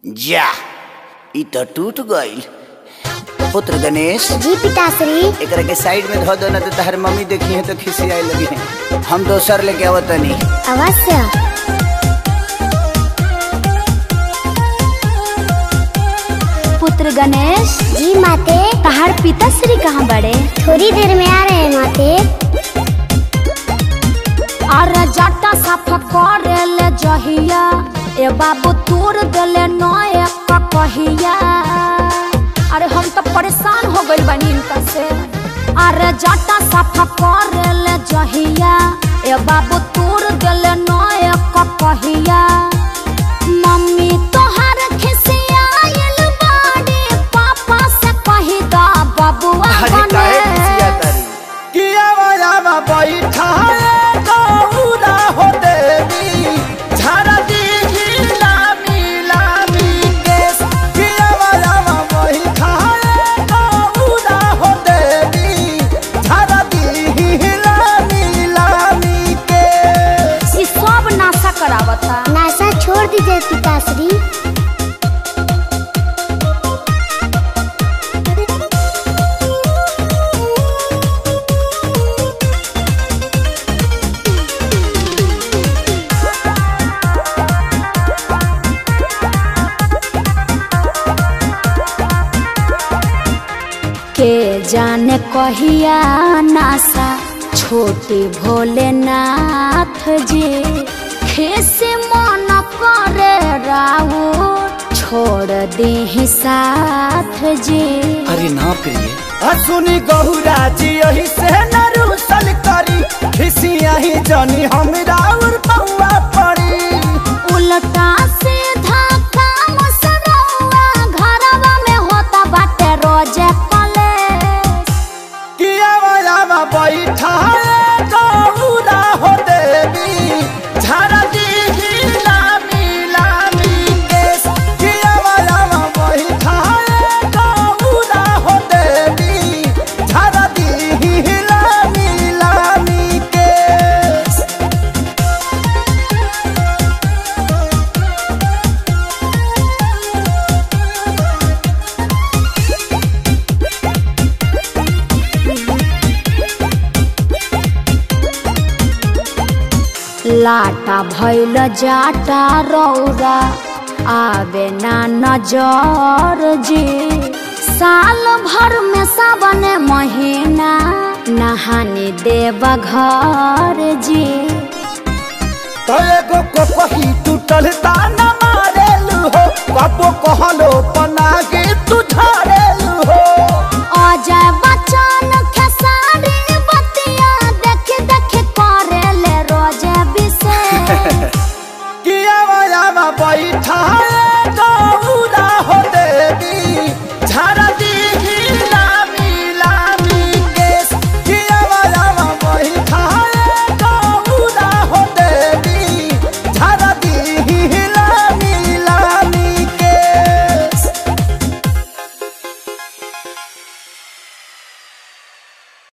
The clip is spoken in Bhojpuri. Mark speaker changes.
Speaker 1: जा ई तो टूट गईल पुत्र गणेश
Speaker 2: जी पिताश्री
Speaker 1: एकरा के साइड में धो दो ना तो तहर मम्मी देखी है तो खिसियाए लगी है हम दोसर लेके आवत तनी
Speaker 2: अवश्य
Speaker 3: पुत्र गणेश
Speaker 2: जी माते
Speaker 3: तहार पिताश्री कहाँ बड़े
Speaker 2: थोड़ी देर में आ रहे हैं माते
Speaker 3: अरे जटा साफ करे ले जहिया ए बाबू तोड़ देले नए कहिया अरे हम तो परेशान हो गइल बानी इनका से अरे जटा साफ करे ले जहिया ए बाबू तोड़ देले नए कहिया मम्मी तोहार खिसियाइल बाड़ी पापा से कही दा बबुआ बने
Speaker 4: किया वाला बैठा गौरा हो देवी झरा दी लामी लामी केस किया वाला बैठा गौरा हो देवी झरा दी लामी लामी केस
Speaker 3: ई सब नाशा करावता
Speaker 2: नासा छोड़ दीजिए पिताश्री
Speaker 3: के जाने कहिया नासा छोटे भोलेनाथ जी खेसे मन करे राउ छोड़ दे साथ जी
Speaker 1: अरे ना प्रिय
Speaker 4: सुनी गहुरा जी यही से नरुसल करी खिसिया ही जानी हमरा और पौआ पड़ी
Speaker 3: उल्टा सीधा काम सरौआ घरवा में होता बाटे रोजे कलेश
Speaker 4: किया वाला बैठा गौरा हो देवी झरा दी लामी लामी केस किया वाला बैठा गौरा हो देवी झरा दी लामी लामी केस
Speaker 3: लाटा भैल जाटा रौरा आवे ना नजर जी साल भर में सावन महीना नहाने देव घर जी
Speaker 4: तो एगो को कही